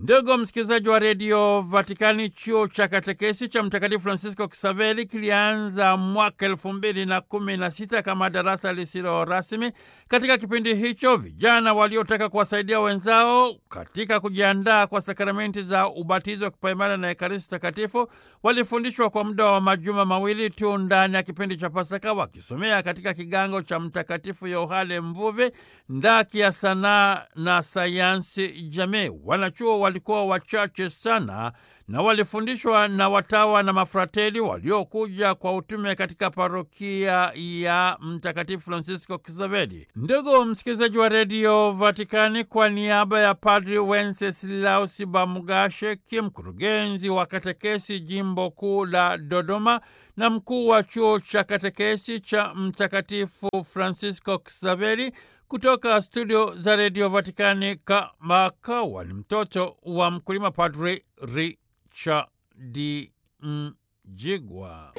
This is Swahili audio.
Ndugu msikilizaji wa redio Vatikani, chuo cha katekesi cha Mtakatifu Francisco Kisaveli kilianza mwaka elfu mbili na kumi na sita kama darasa lisilo rasmi. Katika kipindi hicho, vijana waliotaka kuwasaidia wenzao katika kujiandaa kwa sakramenti za ubatizo, kipaimara na ekaristi takatifu walifundishwa kwa muda wa majuma mawili tu ndani ya kipindi cha Pasaka, wakisomea katika kigango cha Mtakatifu Yohane Mvuvi ndaki ya sanaa na sayansi jamii. Wanachuo walikuwa wachache sana na walifundishwa na watawa na mafrateli waliokuja kwa utume katika parokia ya Mtakatifu Francisco Kisaveli. Ndugu msikilizaji wa redio Vatikani, kwa niaba ya Padri Wenceslaus Bamugashe, mkurugenzi wa katekesi jimbo kuu la Dodoma na mkuu wa chuo cha katekesi cha Mtakatifu Francisco Kisaveli, kutoka studio za redio Vatikani kamakawa ni mtoto wa mkulima, Padri Richard Mjigwa.